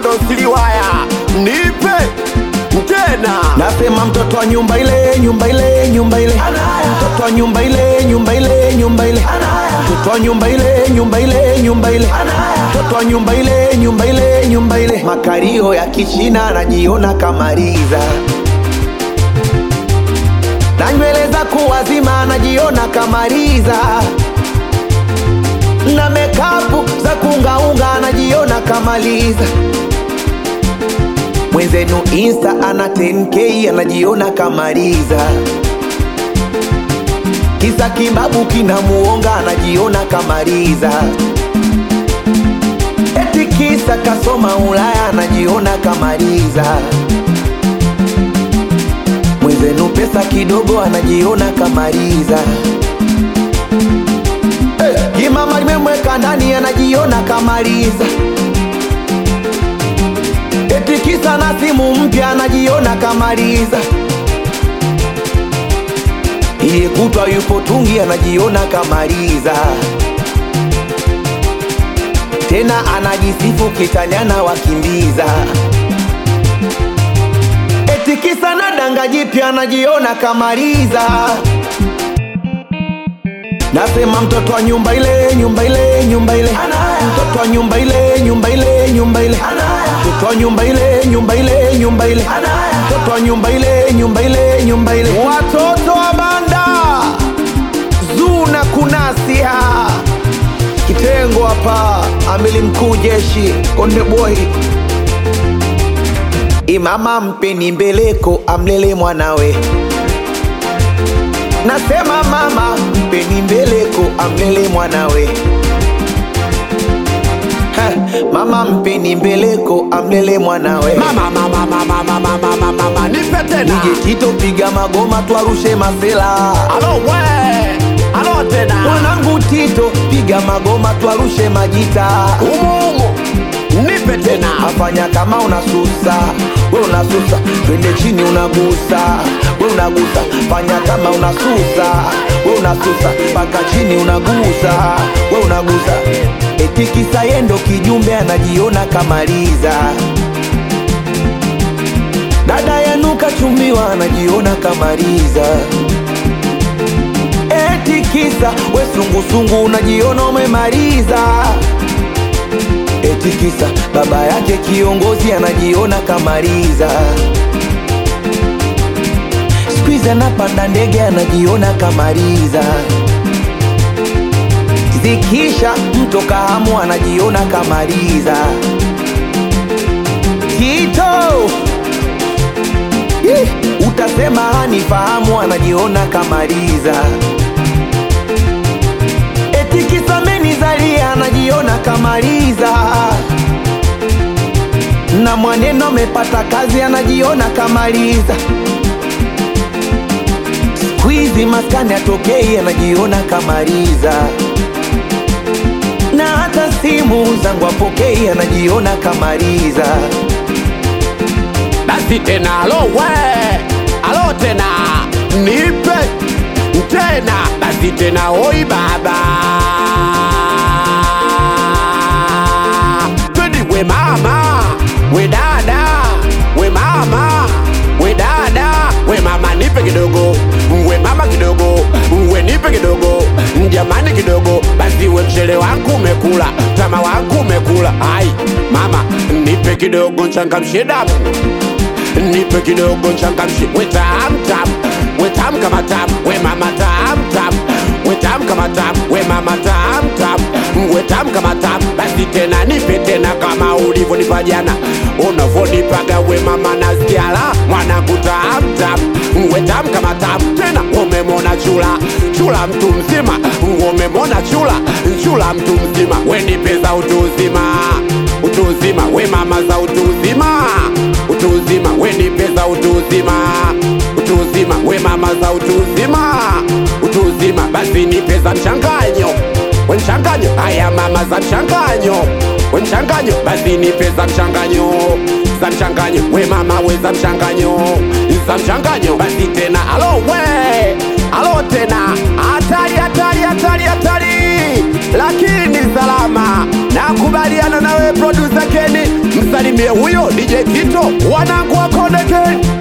ndo siliwaya nipe tena Nasema mtoto wa nyumba ile, nyumba ile, nyumba ile, mtoto wa nyumba ile, nyumba ile, nyumba ile, mtoto wa nyumba ile, nyumba ile, nyumba ile, mtoto wa nyumba ile, nyumba ile, nyumba ile. Makario ya kichina anajiona kamaliza na nywele za kuwazima anajiona kamaliza na mekapu za kungaunga anajiona kamaliza mwenzenu insta ana 10k anajiona kamaliza kisa kibabu kinamuonga anajiona kamaliza eti kisa kasoma ulaya anajiona kamaliza mwenzenu pesa kidogo anajiona kamaliza hey, kimama limemweka ndani anajiona kamaliza eti kisa na simu mpya anajiona kamaliza iye kutwa yupo tungi anajiona kamaliza tena anajisifu kitanyana wakimbiza eti kisa na danga jipya anajiona kamaliza Nasema mtoto wa nyumba ile, nyumba ile, nyumba ile, mtoto wa nyumba ile, nyumba ile, nyumba ile, mtoto wa nyumba ile, nyumba ile, nyumba ile, mtoto wa nyumba ile, nyumba ile, nyumba ile. Watoto wa banda Zuna kunasia kitengo hapa, amili mkuu jeshi Konde Boy Imama mpeni mbeleko amlele mwanawe Nasema mama mpeni mbeleko amlele mwanawe Ha, Mama mpeni mbeleko amlele mwanawe mama mama mama mama mama mama nipe tena DJ Tito piga magoma twarushe masela alo we alo tena Mwanangu Tito piga magoma twarushe majita umuumu nipe tena afanya kama unasusa we unasusa twende chini unagusa we unagusa fanya kama unasusa we unasusa mpaka chini unagusa we unagusa eti kisa yendo kijumbe anajiona kamaliza dada yenu kachumbiwa anajiona kamaliza eti kisa we sungusungu unajiona umemaliza eti kisa baba yake kiongozi anajiona kamaliza skuizi anapanda ndege anajiona kamaliza zikisha mto kahamu anajiona kamaliza tito Ih, utasema hanifahamu anajiona kamaliza eti kisa menizalia anajiona kamaliza na mwaneno amepata kazi anajiona kamaliza skuizi maskani atokei anajiona kamaliza na hata simu zangu apokei anajiona kamaliza basi tena alo we alo tena nipe tena basi tena oi baba twende we mama we dada we mama we dada we mama nipe kidogo we mama kidogo we nipe kidogo jamani kidogo basi we mchele wangu umekula tama wangu umekula ai mama nipe kidogo nchangamshe damu nipe kidogo nchangamshe we tam tam we tam kama tam we mama tam tam we tam kama tam we mama tam tam we tam kama tam basi tena nipe tena kama ulivyonipa jana unavyonipaga we mama nasikiala mwanangu tam tam we tam kama tam tena umemona chula chula mtu mzima umemona chula chula mtu mzima we nipe za utu uzima utu uzima we mama za utu uzima utu uzima we nipe za utu uzima utu uzima we mama za utu uzima utu uzima basi nipe za mchanganyo we mchanganyo haya mama za mchanganyo we mchanganyo basi nipe za mchanganyo za mchanganyo we mama we za mchanganyo za mchanganyo basi tena alo we alo tena hatari hatari hatari hatari lakini salama nakubaliana nawe producer Kenny msanii msalimie huyo DJ Kito, wanangu wa Konde Gang.